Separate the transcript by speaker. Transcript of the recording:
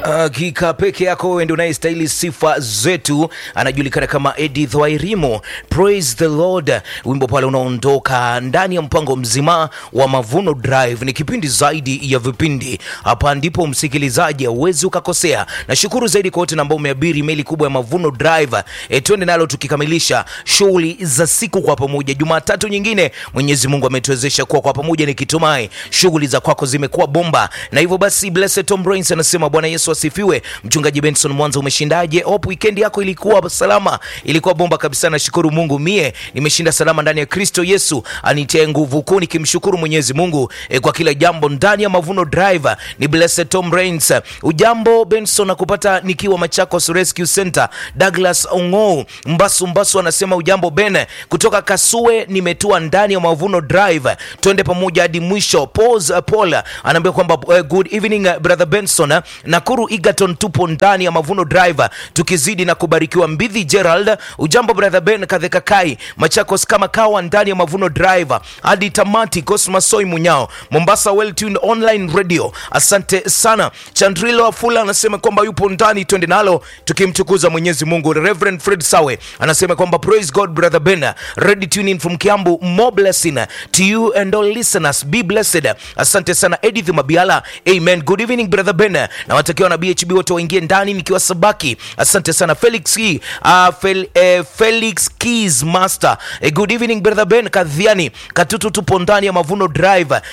Speaker 1: Hakika peke yako wewe ndio unayestahili sifa zetu. Anajulikana kama Edith Wairimo. Praise the Lord. Wimbo pale unaondoka ndani ya mpango mzima wa Mavuno Drive. Ni kipindi zaidi ya vipindi. Hapa ndipo msikilizaji hauwezi ukakosea. Nashukuru zaidi kwa wote ambao umeabiri meli kubwa ya Mavuno Drive. E, twende nalo tukikamilisha shughuli za siku kwa pamoja. Jumatatu nyingine Mwenyezi Mungu ametuwezesha kuwa kwa pamoja, nikitumai shughuli za kwako zimekuwa bomba, na hivyo basi Blessed Tom Brains anasema Bwana Yesu asifiwe. Mchungaji Benson Mwanza, umeshindaje? Hope weekend yako ilikuwa salama, ilikuwa bomba kabisa. Nashukuru Mungu, mie nimeshinda salama ndani ya Kristo Yesu anitie nguvu kuu, nikimshukuru Mwenyezi Mungu eh, kwa kila jambo ndani ya Mavuno Drive. Ni Blessed Tom Brains. Ujambo Benson, nakupata nikiwa Machakos Rescue Center. Douglas Ongou Mbasu Mbasu anasema ujambo Ben, kutoka Kasue nimetua ndani ya Mavuno Drive, twende pamoja hadi mwisho. Pause, uh, Paul anaambia kwamba uh, good evening uh, brother Benson. Nakuru Egerton tupo ndani ya Mavuno Drive tukizidi na kubarikiwa. Mbidhi Gerald, ujambo brother Ben Kadheka Kai Machakos kama kawa ndani ya Mavuno Drive hadi tamati. Cosmas Soy Munyao Mombasa well tuned online radio, asante sana. Chandrilo Afula anasema kwamba yupo ndani, twende nalo tukimtukuza Mwenyezi Mungu. Reverend Fred Sawe anasema kwamba praise God brother Ben, ready tuning from Kiambu, more blessing to you and all listeners, be blessed. Asante sana Edith Mabiala, amen. Good evening brother Ben, na watakiwa na BHB wote waingie ndani nikiwa Sabaki. Asante sana Felix Key, uh, Fel, eh, Felix Keys Master. Eh, good evening brother Ben Kadhiani Katutu, tupo ndani ya Mavuno Drive